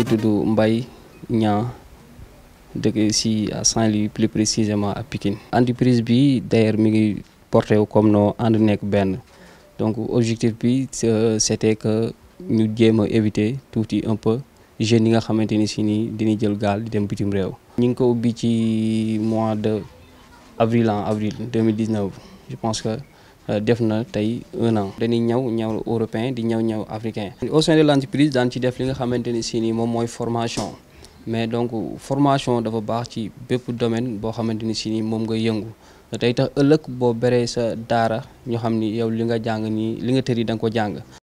tudd Mbaye Niang dëkk si à Saint-Louis plus précisément à Pikine entreprise bi d'ailleurs mi ngi porté wu comme no ànd nekk benn donc objectif bi c'était que ñu jéem a éviter tuuti un peu jeunes yi nga xamante ni si nii dañuy jël gaal di dem bitim réew. ñu ngi ko ubbi ci mois de avril en avril 2019 je pense que def na tey un an. dañuy ñëw ñëw européen di ñëw ñëw africain. au sein de l'entreprise daan ci def li nga xamante ni si nii moom mooy formation mais donc formation dafa baax ci bépp domaine boo xamante ni si nii moom nga yëngu. tey tax ëllëg boo beree sa daara ñu xam ni yow li nga jàng nii li nga tëri da nga ko jàng